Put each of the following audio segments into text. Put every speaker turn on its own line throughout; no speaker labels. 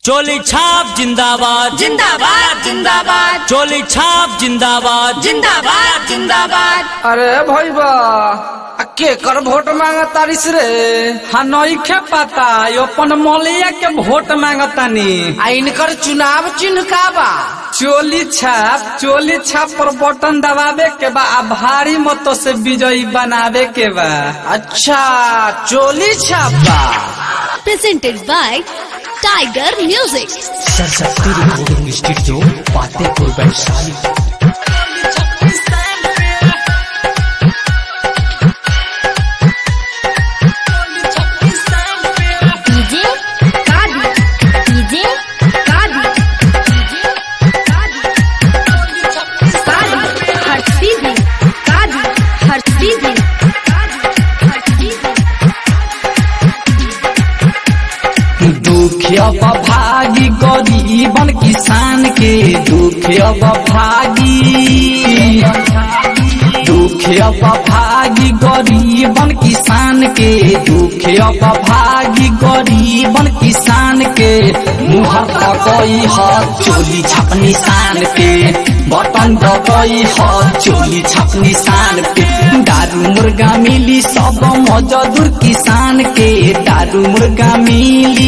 चोली छाप जिंदाबाद
जिंदाबाद जिंदाबाद
चोली छाप जिंदाबाद
जिंदाबाद जिंदाबाद
अरे भैया आ के कर वोट मांगा तारिस रे हाँ नइखे पता यो अपन मौलिया के वोट मांगतानी
आ इनकर चुनाव चिन्ह का बा
चोली छाप चोली छाप पर बटन दबावे के बा आ भारी मतों से विजयी बनावे के बा
अच्छा चोली छापा
presented by Tiger Music.
Saraswati recording studio Fatehpur Vaishali
DJ Kadi. DJ Kadi. DJ Kadi. Kadi. Harsivi. Kadi. Harsivi. Kadi. Harsivi.
दुख अब भागी गरीबन किसान के दुख अब भागी दुख अब भागी गरीबन किसान के दुख अब भागी गरीबन किसान के मुहर दबई ह चोली छाप निशान पे बटन दबई ह चोली छाप निशान पे दारू मुर्गा मिली सब मजदूर किसान के दारू मुर्गा मिली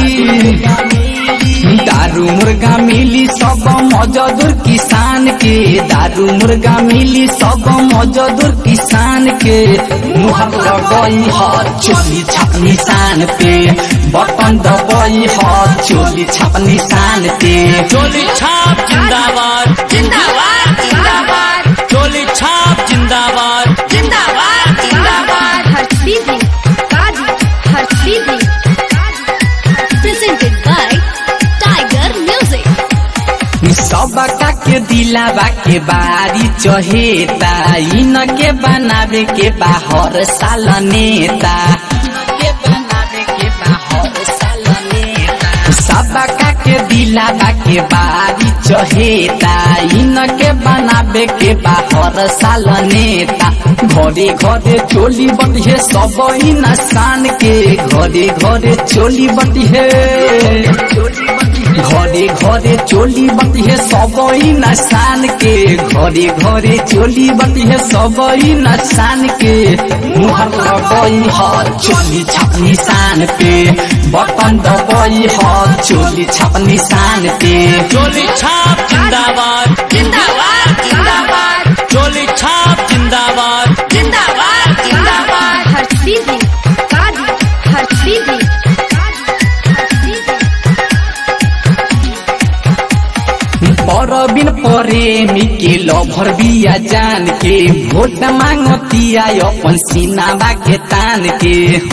दारू मुर्गा मिली सब मजदूर किसान के दारू मुर्गा मिली सब मजदूर किसान के मुहर दबई ह चोली छाप निशान पे बटन दबई ह चोली छाप निशान पे
चोली छाप जिंदाबाद
जिंदाबाद जिंदाबाद
चोली छाप जिंदाबाद
जिंदाबाद जिंदाबाद
Harsivi. Kadi. Harsivi. Presented by Tiger Music.
सबका के दिलावा के बारी चहेता इन के बनावे के बाहर साल नेता के बनावे के बाहर साल नेता सबका के दिलावा के बारी चहेता इन के बनावे के बाहर साल नेता घरे घरे चोली बटिहे सब इंसान के घरे घरे चोली बटिहे घरे घरे चोली बतिहे सबई नसान के घरे घरे चोली बतिहे सबई नसान के मुहर दबई ह चोली छाप निशान पे बटन दबई ह चोली छाप निशान पे
चोली छाप जिंदाबाद
जिंदाबाद जिंदाबाद
चोली छाप जिंदाबाद
जिंदाबाद जिंदाबाद
Harsivi. Kadi. Harsivi.
परबिन प्रेमी के लभर बिया जान के भोट मांगतिया अपन सीनाबा के तान के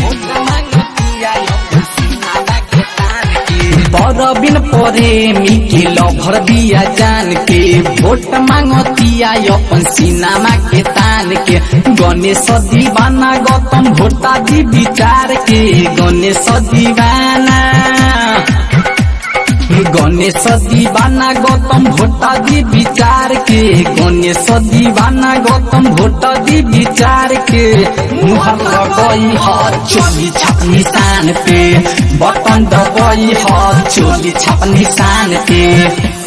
परबिन प्रेमी के लभर बिया जान के भोट मांगतिया अपन सीनामा के तान के गणेश दीवाना गौतम भोटा जी विचार के गणेश दीवाना गणेश दीवाना गौतम भोटा दी विचार के गणेश दीवाना गौतम भोटा दी विचार के मुहर दबई ह चोली छाप निशान पे बटन दबई ह चोली छाप निशान पे